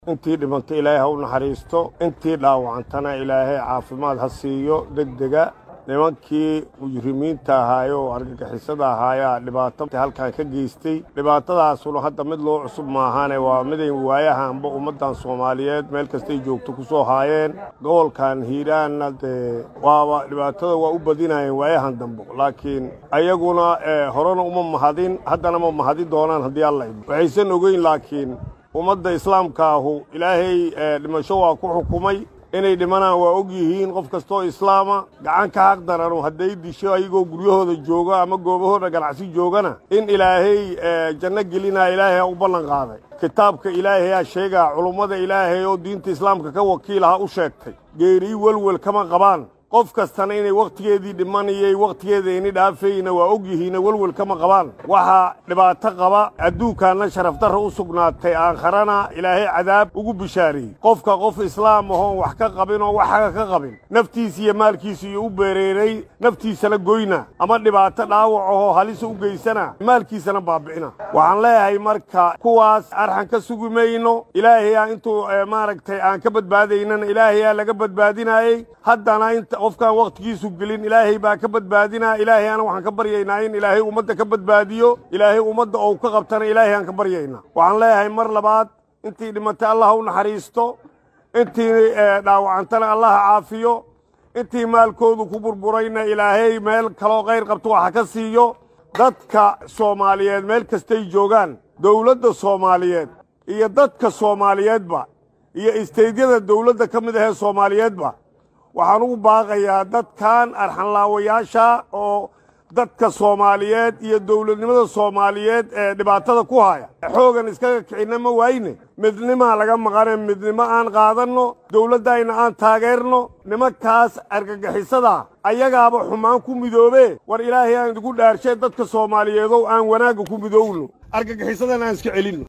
intii dhimantay ilaahay ha u naxariisto intii dhaawacantana ilaahay caafimaad ha siiyo degdega nimankii mujrimiinta ahaaye oo argagixisada ahaayaa dhibaato halkan ka geystay dhibaatadaasuna hadda mid loo cusub maahane waa miday waayahanba ummaddan soomaaliyeed meel kastay joogto ku soo haayeen gobolkan hiiraanna dee waaba dhibaatada waa u badinayeen waayahan dambe laakiin ayaguna horena uma mahadin haddana ma mahadin doonaan haddii alla idmo waxaysan ogeyn laakiin ummadda islaamka ahu ilaahay dhimasho waa ku xukumay inay dhimanaan waa og yihiin qof kastoo islaama gacan ka xaq daranu hadday disho ayagoo guryahooda jooga ama goobahooda ganacsi joogana in ilaahay janno gelinaa ilaahay u ballan qaaday kitaabka ilaahayaa sheegaa culummada ilaahay oo diinta islaamka ka wakiilaha u sheegtay geerii welwel kama qabaan qof kastana inay wakhtigeedii dhimanayay wakhtigeeda ini dhaafayna waa og yihiina welwel kama qabaan waxaa dhibaato qaba adduunkaanna sharafdarra u sugnaatay aakharana ilaahay cadaab ugu bishaariyey qofka qof islaam ahoon wax ka qabin oo waxaga ka qabin naftiisa iyo maalkiisa iyo u beereeray naftiisana goyna ama dhibaato dhaawac ahoo halisa u geysana maalkiisana baabi'ina waxaan leeyahay marka kuwaas arxan ka sugi mayno ilaahayaa intuu maaragtay aan ka badbaadaynana ilaahayaa laga badbaadinaayey haddana inta qofkaan wakhtigiisu gelin ilaahay baa ka badbaadinaa ilaahay ana waxaan ka baryaynaa in ilaahay ummadda ka badbaadiyo ilaahay ummadda ou ka qabtana ilaahay aan ka baryaynaa waxaan leeyahay mar labaad intii dhimatay allah ha u naxariisto intii dhaawacantana allah ha caafiyo intii maalkoodu ku burburayna ilaahay meel kaloo khayr qabto waxa ka siiyo dadka soomaaliyeed meel kastay joogaan dowladda soomaaliyeed iyo dadka soomaaliyeedba iyo isteydyada dowladda ka mid ahee soomaaliyeedba waxaan ugu baaqayaa dadkan arxanlaawayaasha oo dadka soomaaliyeed iyo dowladnimada soomaaliyeed ee dhibaatada ku haya xoogan iskaga kicinna ma waayne midnimaa laga maqane midnimo aan qaadanno dowladdayna aan taageerno nimankaas argagixisada ayagaaba xumaan ku midoobe war ilaahay aan idigu dhaarshe dadka soomaaliyeedow aan wanaagga ku midoowno argagixisadana aan iska celinno